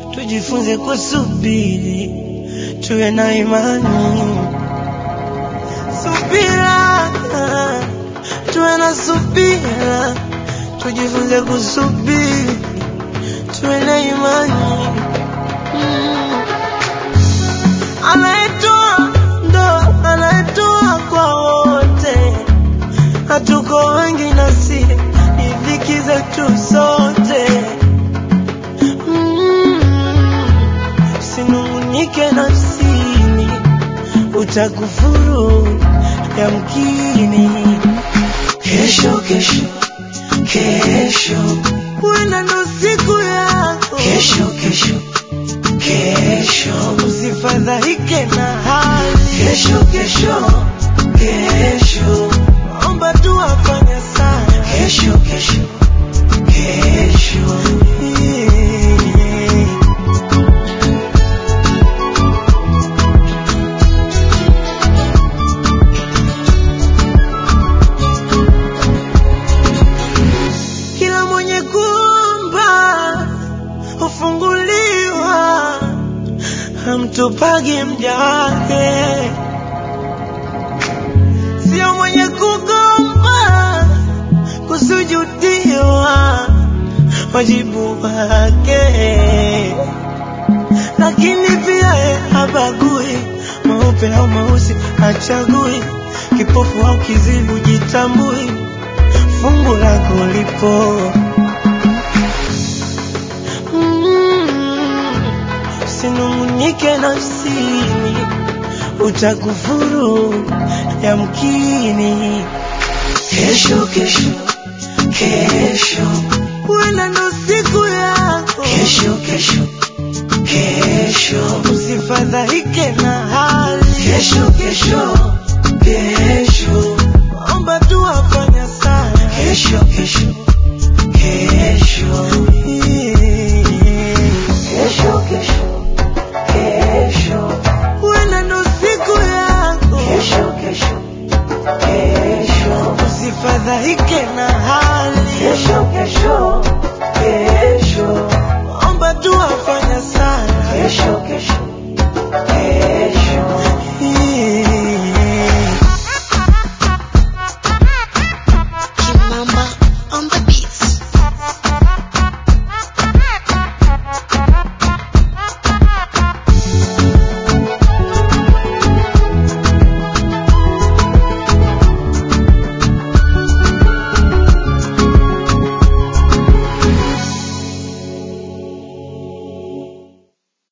tujifunze kusubiri, tuwe na imani, subira, tuwe na subira, tujifunze kusubiri, tuwe na imani mm. Anayetoa ndo anayetoa kwa wote, hatuko wengi nasi ni dhiki zetu sote mm. Sinungunike nafsini, utakufuru yamkini. Kesho kesho kesho, huenda ndo siku yako. Kesho kesho kesho, usifadhaike na hali. Kesho kesho kesho, omba tu afanye sana. Kesho kesho kesho, yeah. Kila mwenye kuomba hufunguliwa, hamtupagi mja wake, sio mwenye kugomba kusujudiwa wajibu wake, lakini pia ye habagui mweupe au mweusi, hachagui kipofu au kizibu, jitambui fungu lako lipo. Mm, Usinungunike nafsini, utakufuru yamkini. Kesho kesho kesho, huenda ndo